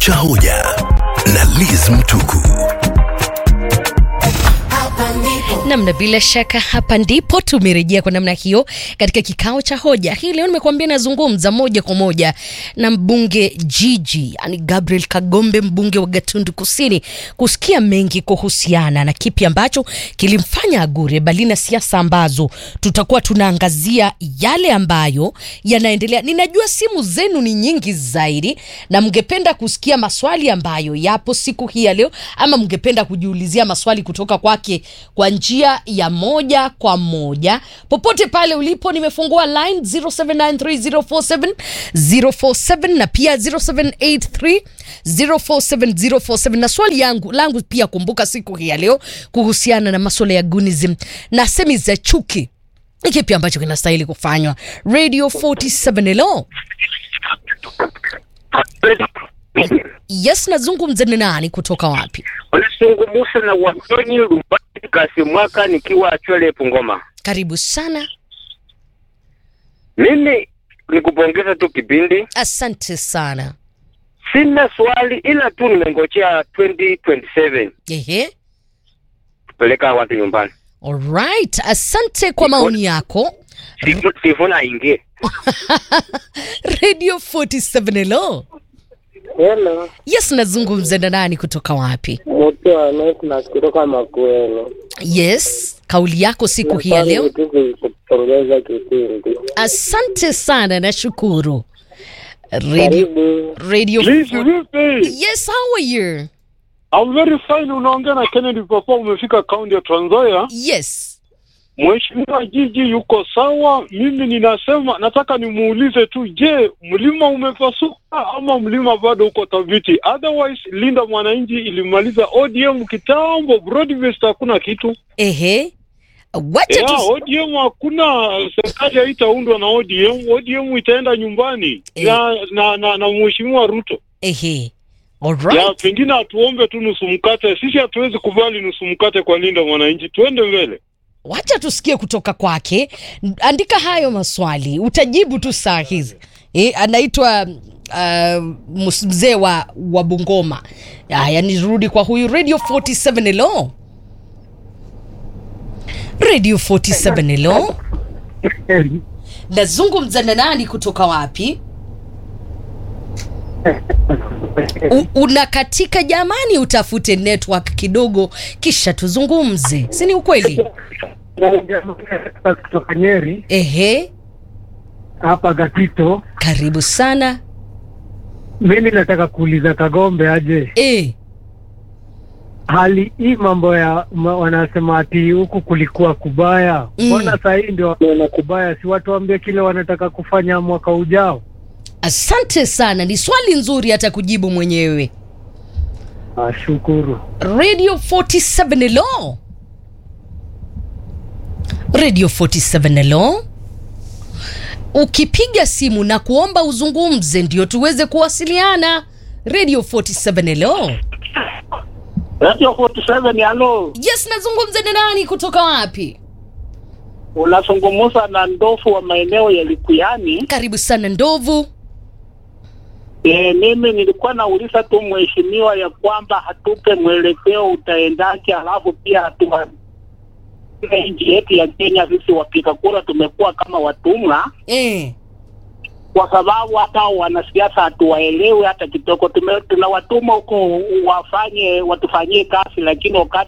cha hoja na Liz Mtuku. Namna bila shaka hapa ndipo tumerejea kwa namna hiyo katika kikao cha hoja hii leo. Nimekuambia nazungumza moja kwa moja na mbunge Gigi, yani Gabriel Kagombe, mbunge wa Gatundu Kusini, kusikia mengi kuhusiana na kipi ambacho kilimfanya agure, bali na siasa ambazo tutakuwa tunaangazia yale ambayo yanaendelea. Ninajua simu zenu ni nyingi zaidi na mngependa kusikia maswali ambayo yapo siku hii ya leo, ama mngependa kujiulizia maswali kutoka kwake kwa njia ya moja kwa moja popote pale ulipo. Nimefungua line 0793047047 na pia 0783047047 na swali yangu langu pia, kumbuka siku hii ya leo kuhusiana na masuala ya gunism na semi za chuki, ni kipi ambacho kinastahili kufanywa? Radio 47 hello. Yes, nazungumza na nani kutoka wapi? Unazungumza na Wanyonyi Lumbani Kasi Mwaka nikiwa Chwele Pungoma. Karibu sana. Mimi nikupongeza tu kipindi, Asante sana. sina swali ila tu nimengojea 2027 Ehe. kupeleka watu nyumbani, Alright, asante kwa maoni yako. Sifu- sifuna aingie. Radio 47 hello. Hello, Yes, nazungumza na nani kutoka wapi? mtu wa Nicholas kutoka Makueni. Yes, kauli yako siku hii ya leo. tu kupongeza kipindi. Asante sana, nashukuru. Radio, Karibu. radio. Liz, vipi? Yes, how are you? I'm very fine. Unaongea na Kennedy Papa, umefika kaunti ya Trans Nzoia. Yes. Mheshimiwa Jiji yuko sawa. Mimi ninasema nataka nimuulize tu, je, mlima umepasuka ama mlima bado uko thabiti? Otherwise Linda Mwananchi ilimaliza ODM kitambo, Broadbest hakuna kitu. Ehe. Wacha Yeah, tu ODM hakuna, serikali haitaundwa na ODM. ODM itaenda nyumbani Eh. na, na, na, na Mheshimiwa Ruto. Ehe. Ya, Alright. pengine atuombe tu nusu mkate. Sisi hatuwezi kubali nusu mkate kwa Linda Mwananchi, tuende mbele. Wacha tusikie kutoka kwake. Andika hayo maswali, utajibu tu saa hizi. E, anaitwa uh, mus- mzee wa, wa Bungoma. Haya, nirudi kwa huyu Radio 47 hello. Radio 47 hello. Nazungumza na nani kutoka wapi? U, unakatika jamani, utafute network kidogo kisha tuzungumze, si ni ukweli? kutoka Nyeri Ehe, hapa Gatito. karibu sana. Mimi nataka kuuliza Kagombe aje E, hali hii mambo ya ma, wanasema ati huku kulikuwa kubaya, Mm. mbona saa hii ndio wanaona kubaya? Si watu waambie kile wanataka kufanya mwaka ujao. asante sana, ni swali nzuri hata kujibu mwenyewe. Ashukuru. Radio 47 hello. Radio 47 hello. Ukipiga simu na kuomba uzungumze ndio tuweze kuwasiliana. Radio 47 hello. Radio 47 halo. Yes, nazungumza na nani kutoka wapi? Unazungumza na ndofu wa maeneo ya Likuyani. Karibu sana Ndovu. E, mimi nilikuwa nauliza tu mheshimiwa ya kwamba hatupe mwelekeo utaendaje, alafu pia hatua nchi yetu ya Kenya, sisi wapiga kura tumekuwa kama watumwa, Eh. kwa sababu hata wanasiasa hatuwaelewi hata kidogo. Tume- Tunawatuma huko wafanye watufanyie kazi, lakini wakati